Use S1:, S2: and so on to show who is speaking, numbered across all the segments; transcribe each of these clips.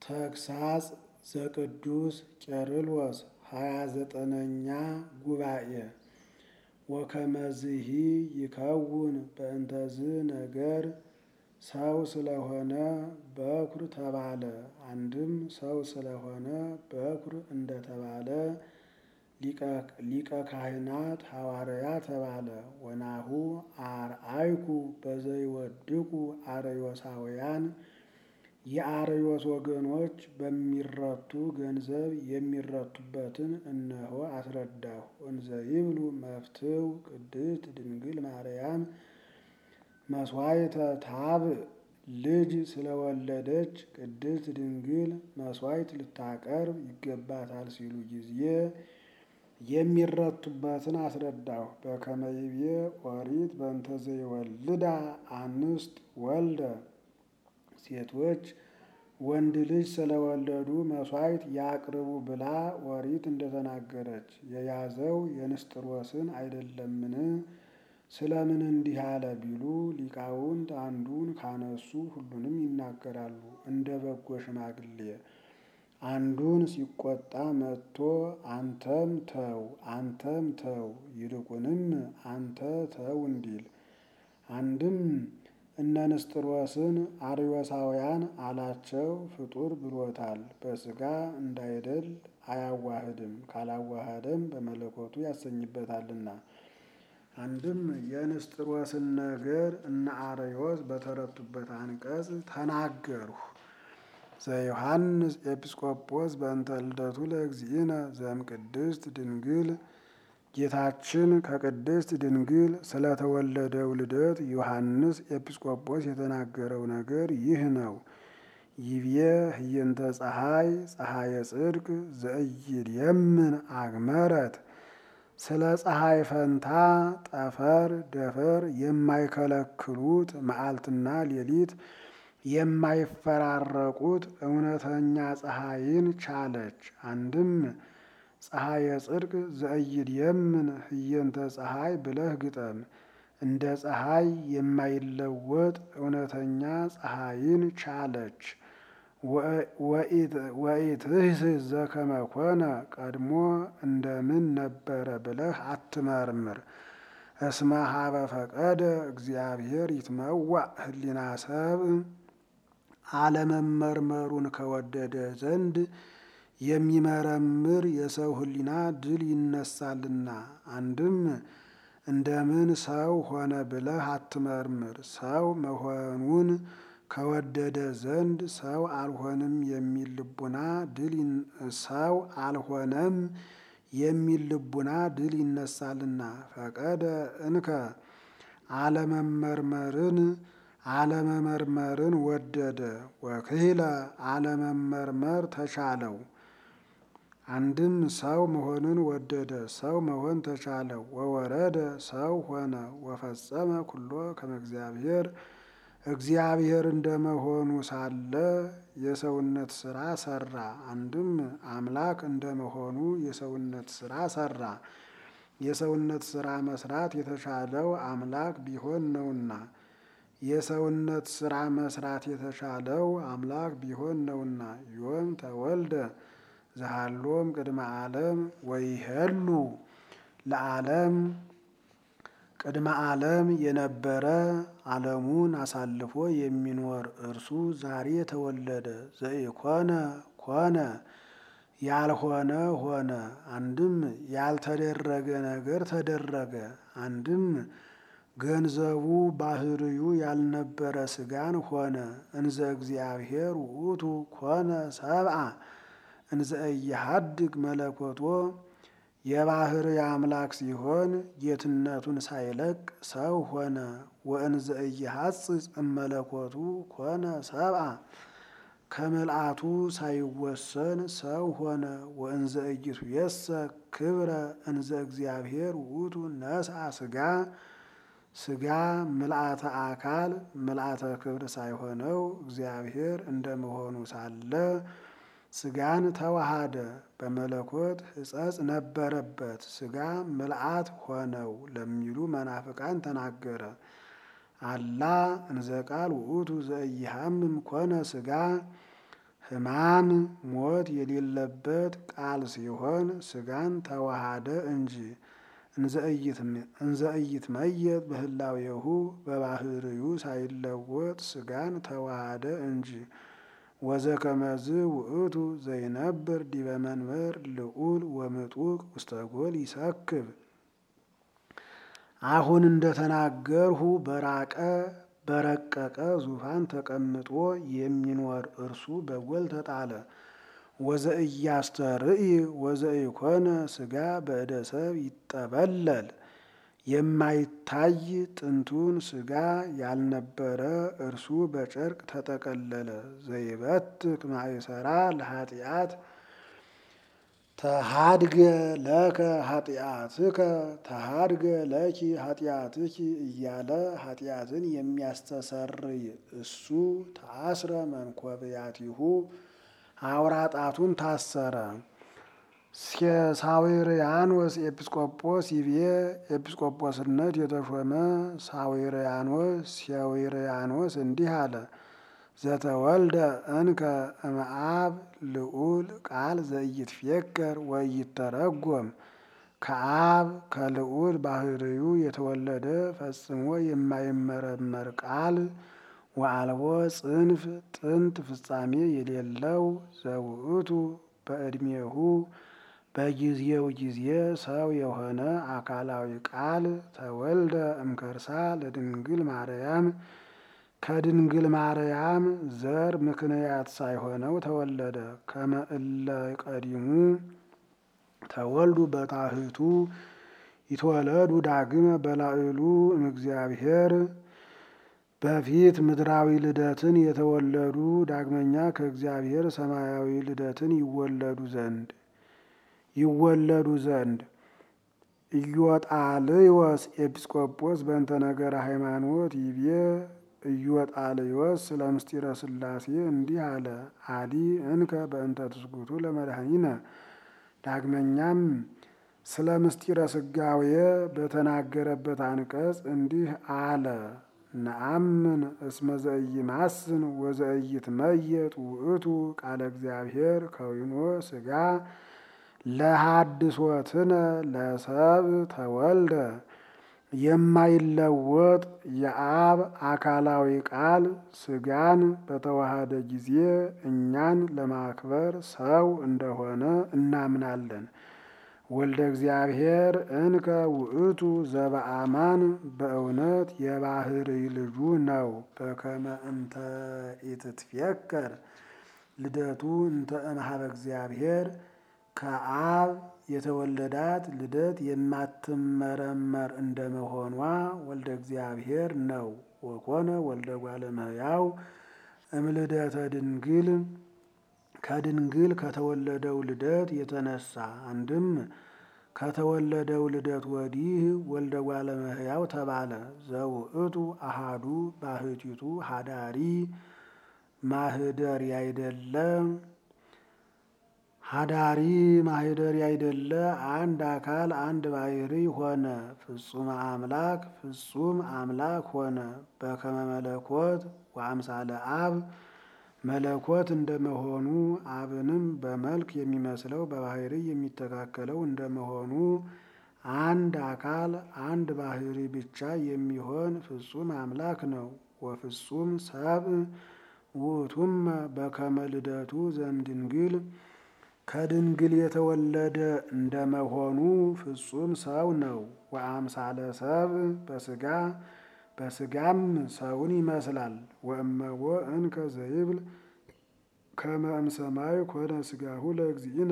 S1: ተግሳጽ ዘቅዱስ ቄርሎስ ሃያ ዘጠነኛ ጉባኤ ወከመዝሂ ይከውን በእንተዝ ነገር ሰው ስለሆነ በኩር ተባለ። አንድም ሰው ስለሆነ በኩር እንደተባለ ሊቀ ካህናት ሐዋርያ ተባለ። ወናሁ አርአይኩ በዘይወድቁ አርዮሳውያን የአርዮስ ወገኖች በሚረቱ ገንዘብ የሚረቱበትን እነሆ አስረዳሁ። እንዘ ይብሉ መፍትው ቅድስት ድንግል ማርያም መስዋዕተ ታብእ ልጅ ስለወለደች ቅድስት ድንግል መስዋዕት ልታቀርብ ይገባታል ሲሉ ጊዜ የሚረቱበትን አስረዳሁ። በከመ ይቤ ኦሪት በእንተ ዘይወልዳ አንስት ወልደ ሴቶች ወንድ ልጅ ስለወለዱ መስዋዕት ያቅርቡ ብላ ኦሪት እንደተናገረች የያዘው የንስጥሮስን አይደለምን? ስለምን እንዲህ አለ ቢሉ ሊቃውንት አንዱን ካነሱ ሁሉንም ይናገራሉ። እንደ በጎ ሽማግሌ አንዱን ሲቆጣ መጥቶ አንተም ተው አንተም ተው ይልቁንም አንተ ተው እንዲል። አንድም እነ ንስጥሮስን አርዮሳውያን አላቸው ፍጡር ብሎታል። በሥጋ እንዳይደል አያዋህድም፣ ካላዋሃደም በመለኮቱ ያሰኝበታልና። አንድም የንስጥሮስን ነገር እነ አርዮስ በተረቱበት አንቀጽ ተናገርሁ። ዘዮሐንስ ኤጲስቆጶስ በእንተ ልደቱ ለእግዚእነ ዘም ቅድስት ድንግል ጌታችን ከቅድስት ድንግል ስለተወለደው ልደት ዮሐንስ ኤጲስቆጶስ የተናገረው ነገር ይህ ነው። ይቤ ህየንተ ፀሐይ ፀሐየ ጽድቅ ዘእይድየምን አግመረት ስለ ፀሐይ ፈንታ ጠፈር ደፈር የማይከለክሉት መዓልትና ሌሊት የማይፈራረቁት እውነተኛ ፀሐይን ቻለች። አንድም ፀሐየ ጽድቅ ዘእይድየምን ህየንተ ፀሐይ ብለህ ግጠም። እንደ ፀሐይ የማይለወጥ እውነተኛ ፀሐይን ቻለች። ወኢትህስ ዘከመ ኮነ ቀድሞ እንደምን ነበረ ብለህ አትመርምር። እስመ ሀበ ፈቀደ እግዚአብሔር ይትመዋዕ ህሊና ሰብ አለመመርመሩን ከወደደ ዘንድ የሚመረምር የሰው ህሊና ድል ይነሳልና። አንድም እንደምን ሰው ሆነ ብለህ አትመርምር። ሰው መሆኑን ከወደደ ዘንድ ሰው አልሆንም የሚል ልቡና ድል ሰው አልሆነም የሚል ልቡና ድል ይነሳልና። ፈቀደ እንከ አለመመርመርን አለመመርመርን ወደደ። ወክህለ አለመመርመር ተቻለው። አንድም ሰው መሆንን ወደደ፣ ሰው መሆን ተቻለው። ወወረደ ሰው ሆነ። ወፈጸመ ኩሎ ከመ እግዚአብሔር እግዚአብሔር እንደመሆኑ ሳለ የሰውነት ስራ ሰራ። አንድም አምላክ እንደመሆኑ የሰውነት ስራ ሰራ። የሰውነት ስራ መስራት የተቻለው አምላክ ቢሆን ነውና የሰውነት ስራ መስራት የተቻለው አምላክ ቢሆን ነውና። ዮም ተወልደ ዘሃሎም ቅድመ ዓለም ወይሄሉ ለዓለም ቅድመ ዓለም የነበረ ዓለሙን አሳልፎ የሚኖር እርሱ ዛሬ ተወለደ። ዘኢኮነ ኮነ ያልሆነ ሆነ። አንድም ያልተደረገ ነገር ተደረገ። አንድም ገንዘቡ ባህርዩ ያልነበረ ስጋን ሆነ። እንዘ እግዚአብሔር ውእቱ ኮነ ሰብአ እንዘ እየሀድግ መለኮቶ የባህር አምላክ ሲሆን ጌትነቱን ሳይለቅ ሰው ሆነ። ወእንዘ እየሐጽጽ እመለኮቱ ኮነ ሰብአ ከምልአቱ ሳይወሰን ሰው ሆነ። ወእንዘ እይቱ የሰ ክብረ እንዘ እግዚአብሔር ውእቱ ነስአ ስጋ ስጋ ምልአተ አካል ምልአተ ክብር ሳይሆነው እግዚአብሔር እንደመሆኑ ሳለ ስጋን ተዋሃደ። በመለኮት ሕጸጽ ነበረበት ስጋ ምልአት ሆነው ለሚሉ መናፍቃን ተናገረ። አላ እንዘ ቃል ውእቱ ዘኢሃምም ኮነ ስጋ ሕማም ሞት የሌለበት ቃል ሲሆን ሥጋን ተዋሃደ እንጂ እንዘ ኢይትመየጥ በህላዌሁ በባህርዩ ሳይለወጥ ሥጋን ተዋሃደ እንጂ ወዘከመዝ ውእቱ ዘይነብር ዲበ መንበር ልዑል ወምጡቅ ውስተ ጎል ይሰክብ። አሁን እንደተናገርሁ በራቀ በረቀቀ ዙፋን ተቀምጦ የሚኖር እርሱ በጎል ተጣለ። ወዘእያስተርኢ ወዘኢኮነ ሥጋ በእደ ሰብ ይጠበለል የማይታይ ጥንቱን ሥጋ ያልነበረ እርሱ በጨርቅ ተጠቀለለ። ዘይበትክ ማእሰራ ለኃጢአት ተሃድገ ለከ ኃጢአትከ ተሃድገ ለኪ ኃጢአትኪ እያለ ኃጢአትን የሚያስተሰርይ እሱ ተአስረ መንኮብያቲሁ አውራ ጣቱን ታሰረ። ሳዊርያኖስ ኤጲስቆጶስ ይቤ ኤጲስቆጶስነት የተሾመ ሳዊርያኖስ ሳዊርያኖስ እንዲህ አለ። ዘተወልደ እንከ እምአብ ልዑል ቃል ዘኢይትፌከር ወኢይተረጎም ከአብ ከልዑል ባህርዩ የተወለደ ፈጽሞ የማይመረመር ቃል ወአልቦ ጽንፍ ጥንት ፍጻሜ የሌለው ዘውእቱ በዕድሜሁ በጊዜው ጊዜ ሰው የሆነ አካላዊ ቃል ተወልደ እምከርሳ ለድንግል ማርያም ከድንግል ማርያም ዘር ምክንያት ሳይሆነው ተወለደ። ከመ እለ ቀዲሙ ተወልዱ በታህቱ ይትወለዱ ዳግመ በላዕሉ እምእግዚአብሔር በፊት ምድራዊ ልደትን የተወለዱ ዳግመኛ ከእግዚአብሔር ሰማያዊ ልደትን ይወለዱ ዘንድ ይወለዱ ዘንድ ኢዮጣልዮስ ኤጲስቆጶስ በእንተ ነገረ ሃይማኖት ይቤ ኢዮጣልዮስ ስለ ምስጢረ ሥላሴ እንዲህ አለ። አዲ እንከ በእንተ ትስጉቱ ለመድኃኒነ ዳግመኛም ስለ ምስጢረ ስጋዌ በተናገረበት አንቀጽ እንዲህ አለ። ነአምን እስመ ዘኢይማስን ወዘኢይትመየጥ ውእቱ ቃለ እግዚአብሔር ከዊኖ ሥጋ ለሐድሶትነ ለሰብ ተወልደ የማይለወጥ የአብ አካላዊ ቃል ሥጋን በተዋሃደ ጊዜ እኛን ለማክበር ሰው እንደሆነ እናምናለን። ወልደ እግዚአብሔር እንከ ውእቱ ዘበአማን በእውነት የባህርይ ልጁ ነው። በከመ እንተ ኢትትፌከር ልደቱ እንተ እምኀበ እግዚአብሔር ከአብ የተወለዳት ልደት የማትመረመር እንደመሆኗ ወልደ እግዚአብሔር ነው። ወኮነ ወልደ እጓለ እመሕያው እምልደተ ድንግል ከድንግል ከተወለደው ልደት የተነሳ አንድም ከተወለደው ልደት ወዲህ ወልደ እጓለ እመሕያው ተባለ። ዘውእቱ አሃዱ ባህቲቱ ሀዳሪ ማህደር ያይደለ ሀዳሪ ማህደር ያይደለ አንድ አካል አንድ ባሕርይ ሆነ። ፍጹም አምላክ ፍጹም አምላክ ሆነ። በከመ መለኮት ወአምሳለ አብ መለኮት እንደመሆኑ አብንም በመልክ የሚመስለው በባሕርይ የሚተካከለው እንደመሆኑ አንድ አካል አንድ ባሕርይ ብቻ የሚሆን ፍጹም አምላክ ነው። ወፍጹም ሰብእ ውእቱመ በከመ ልደቱ ዘእምድንግል ከድንግል የተወለደ እንደመሆኑ ፍጹም ሰው ነው። ወአምሳለ ሰብእ በሥጋ በሥጋም ሰውን ይመስላል። ወእመቦ እንከ ዘይብል ከመ እምሰማይ ኮነ ሥጋሁ ለእግዚእነ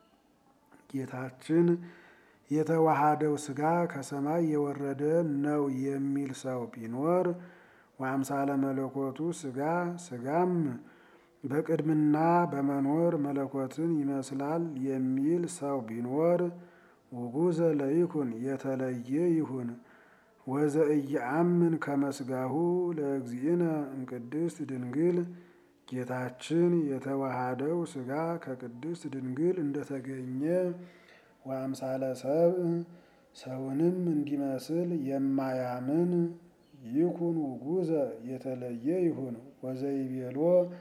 S1: ጌታችን የተዋሃደው ሥጋ ከሰማይ የወረደ ነው የሚል ሰው ቢኖር ወአምሳለ መለኮቱ ሥጋ ሥጋም በቅድምና በመኖር መለኮትን ይመስላል የሚል ሰው ቢኖር ውጉዘ ለይኩን የተለየ ይሁን። ወዘኢየአምን ከመ ሥጋሁ ለእግዚእነ እምቅድስት ድንግል ጌታችን የተዋሃደው ሥጋ ከቅድስት ድንግል እንደተገኘ ወአምሳለ ሰብእ ሰውንም እንዲመስል የማያምን ይኩን ውጉዘ የተለየ ይሁን። ወዘይቤሎ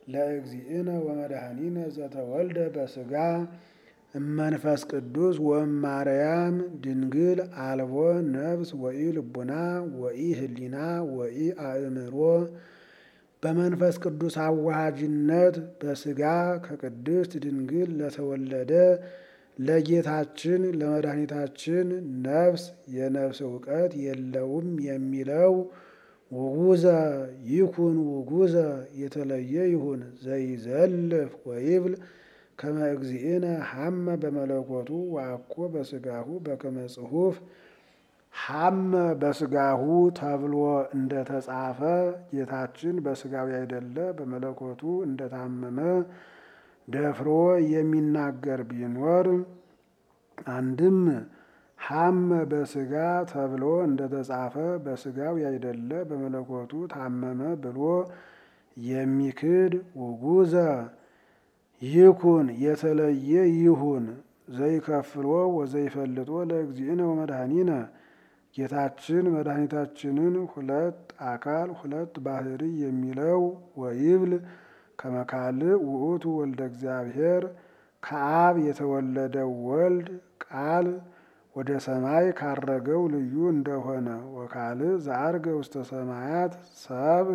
S1: ለእግዚእነ ወመድኃኒነ ዘተወልደ በስጋ እመንፈስ ቅዱስ ወማርያም ድንግል አልቦ ነፍስ ወኢ ልቡና ወኢ ህሊና ወኢ አእምሮ በመንፈስ ቅዱስ አዋሃጅነት በስጋ ከቅድስት ድንግል ለተወለደ ለጌታችን ለመድኃኒታችን ነፍስ የነፍስ እውቀት የለውም የሚለው ውጉዘ ይኩን ውጉዘ የተለየ ይሁን ዘይዘልፍ ወይብል ከመ እግዚእነ ሐመ በመለኮቱ ወአኮ በስጋሁ በከመ ጽሑፍ ሐመ በስጋሁ ተብሎ እንደተጻፈ ጌታችን በስጋው ያይደለ በመለኮቱ እንደታመመ ደፍሮ የሚናገር ቢኖር አንድም ሐመ በስጋ ተብሎ እንደተጻፈ በስጋው ያይደለ በመለኮቱ ታመመ ብሎ የሚክድ ውጉዘ ይኩን የተለየ ይሁን ዘይከፍሎ ወዘይፈልጦ ለእግዚእነ ወመድኃኒነ ጌታችን መድኃኒታችንን ሁለት አካል ሁለት ባህሪ የሚለው ወይብል ከመካልእ ውእቱ ወልደ እግዚአብሔር ከአብ የተወለደው ወልድ ቃል ወደ ሰማይ ካረገው ልዩ እንደሆነ ወካልእ ዘአርገ ውስተ ሰማያት ሰብ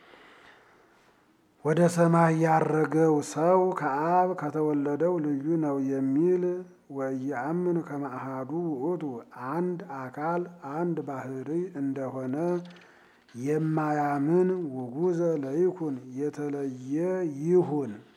S1: ወደ ሰማይ ያረገው ሰው ከአብ ከተወለደው ልዩ ነው የሚል ወኢየአምን ከመ አሐዱ ውእቱ አንድ አካል አንድ ባህሪ እንደሆነ የማያምን ውጉዘ ለይኩን የተለየ ይሁን።